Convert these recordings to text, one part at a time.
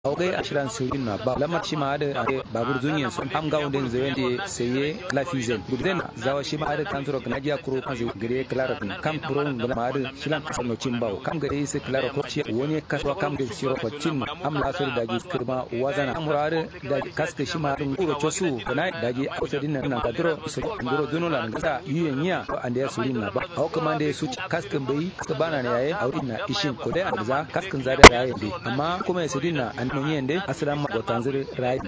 awgai ashiran sirin na ba lamar shi ma da babur zunyen sun am ga wanda zai wanda saye lafizen gudzen zawa shi ma da tanturo na jiya kuro kan zai gire klara kam kuro ngala ma da shilan kasar no cimbawo kam gare sai klara ko ci wani kaswa kam da siro ko cin am la sir da ji kirma wazana amurare da kaske shi ma dun kuro chosu kana da ji a din nan na duro su duro duno la ngasa yuyen ya ande ya surin na ba hawo kuma da su kaskin bai kaska bana ne yayi a wurin na ishin ko dai a za kaskin za da yayi dai amma kuma ya sirin na an mun yende asiran ma gotan zuri rayi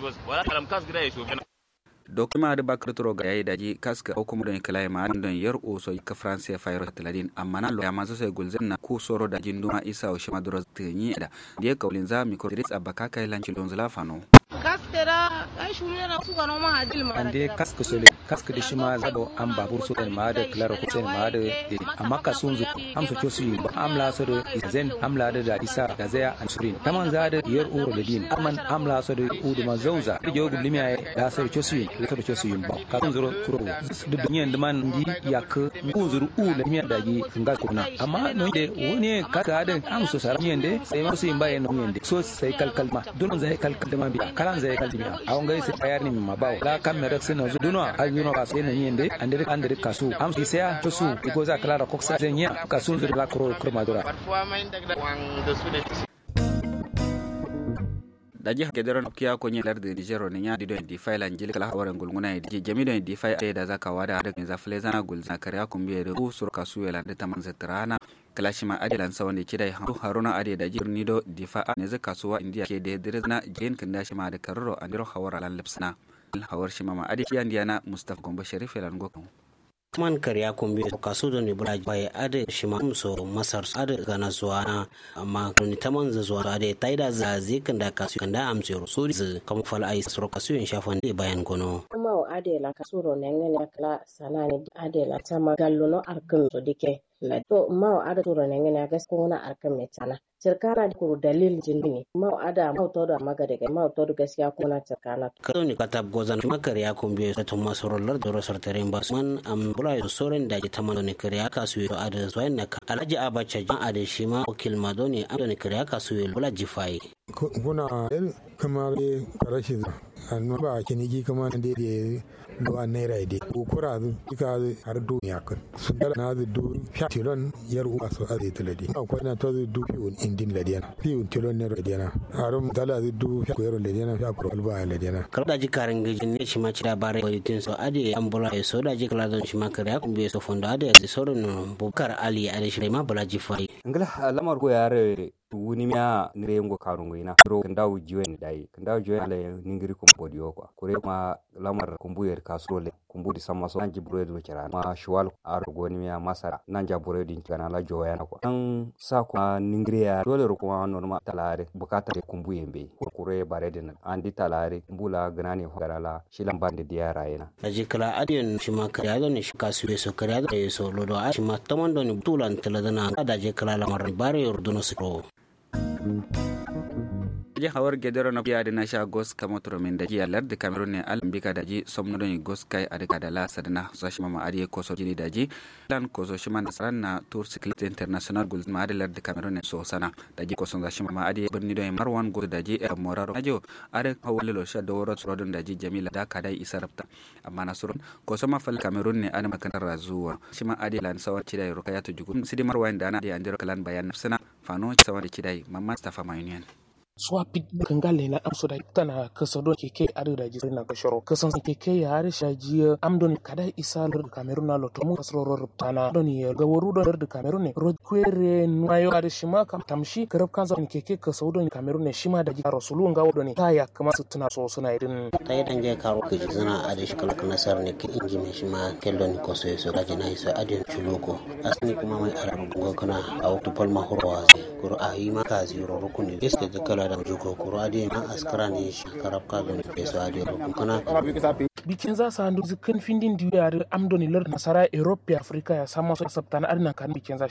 dokima da bakar turo ga yayi daji kaska ko kuma don kala ma don yar oso ka france ya fayar taladin amma na ya masu sai gulzen na ku soro da jinduma isa o shima duro tinyi da da ka ulin za mi ko dris abaka kai lanci don zulafano kaskera ai shume na su gano ma hadil ma ande kaska sole kaska da shi ma zabo an babur su kan ma da klara ko sai ma da amma ka sun zu am su cosu ba am la so da zen am la da isa da zaya an surin taman za da yar uro da din aman am la so da udu ma zauza da jogu limiya da sai cosu da to cosu yin ba ka sun zuro kuro da duniyan da man di yak ku zuru u da miya da gi nga kuna amma no de woni ka ga da am so sara miyan de sai ma su yin ba yan miyan de so sai kalkal ma dunon zai kalkal da ma bi kalan zai kalkal biya awon gai sai tayar ni ma bawo la kam me raksin na duno a yuno ba sai na miyan de andere andere kasu am si sai to su ko za kala da koksa zan ya kasun zuru la kuro kuro madura da jihar gederon kiya ko nyi lardi nigero ne ya dido di file anjili kala hawaran gulguna di jami do di file da zaka wada da za fle zana gul za kariya kun biye da ku sur kasu yela da taman zatrana kala shi ma adilan sa wanda kidai hantu haruna ade da jir nido di fa ne za kasuwa indiya ke da dirizna jen kan da shi ma da karro andiro hawara lan lipsna hawar shi ma ma ade kiyan diana mustafa gombe sharif lan gokon man karya kumbi kasu da ni bula bai ade shi ma so masar ade gana zuwa na amma ni taman za zuwa ade taida za zikin da kasu kan da amse so z kam fal ai soro kasu in shafan de bayan gono kuma o ade la kasuro ne ngene kala sanani ade la tama gallo no arkin to dike la to ma o ade turo ne ngene gaskiya na arkin me tana cirkana da kuru dalil jini ma o ada ma to da maga daga ma to da gaskiya kuna cirkana kaso ni katab gozan makar ya kumbi to masoro lar da rosar taren bas man am bula soren da ta mano ne kariya kasu yo ada zuwa na alhaji abacha jan ada shi ma wakil madoni am ne kariya kasu yo bula jifai kuna kamar karashi annu ba kiniki kamar da da do a naira ide ko kura zu kika har duniya kan su dala na zu du sha tilon yar uwa so a zai tiladi ko na to zu du fi un indin ladiana fi un tilon ne ladiana harum dala zu du fi ko ladiana fi ko alba ladiana kar da ji karin gijin ne shi ma ci da bare walitin so ade an bula so da ji kala don shi ma kare kun be so fondo ade so ron bukar ali ade shi ma bula ji fai ngala lamar ko yare wuni miya nire ngo karungo ina ro ndaw jiwen dai ndaw jiwen ale ningiri ko bodi ko kore ma lamar kumbu yer kasrole kumbu di sama so nanji bure do kira ma shwal ar goni miya masara nanja bure din kana la joya na ko an sa ko ningiri ya dole ro ko normal talare bukata de kumbu yembe ko kure bare din andi talare mbula ganani ho garala shilan bande diara yana aji kala adiyon shi ma kare ado ne shi kasu so kare ado so lodo a shi ma tamando ni tulan taladana da je kala lamar bare yorduno sikro je hawar gedero na biya na sha gos kama min da jiya lar da cameroon ne alam bika da ji somno don gos kai a daga da la sadana so shi mama ariye ko so jini da ji lan ko so shi man saran na tour cyclist international gold ma da lar da cameroon ne so sana da ji ko son shi mama ariye birni don marwan go da ji e moraro ajo are hawale lo sha do woro rodon da ji jamila da ka dai isarabta amma na surun ko so ma fal cameroon ne ana makanar razuwa shi ma ariye lan sawar ci da ro kaya to jugun sidi marwan da na da andiro kalan bayan nafsana fano sawar ci dai mamma stafa ma union suwa pit kangale na amso da tana kasa don keke adu da jisri na kashoro kasan keke ya har shaji amdon kada isa lor kamerun na loto mun kasro ro tana don ya ga waru don da kamerun ne ro kwere mayo ar shima kam tamshi karab kan zan keke kasa don kamerun ne shima da jira rasulun ga wadon ta ya kama su tuna so suna irin ta yi dan je karo ke zana ade shi kala nasar ne ke inji me shima kello ni koso so da jina isa ade chuloko asni kuma mai arabu go kana a wato palma horwa ko a yi maka ziro rukuni iske da kala da jugo kuro ade na askara ne shakarab ka don peso ade rukun kana bikin za su handu zikin findin diyu yare amdoni lar nasara europe africa ya samu su sabta na arna kan bikin za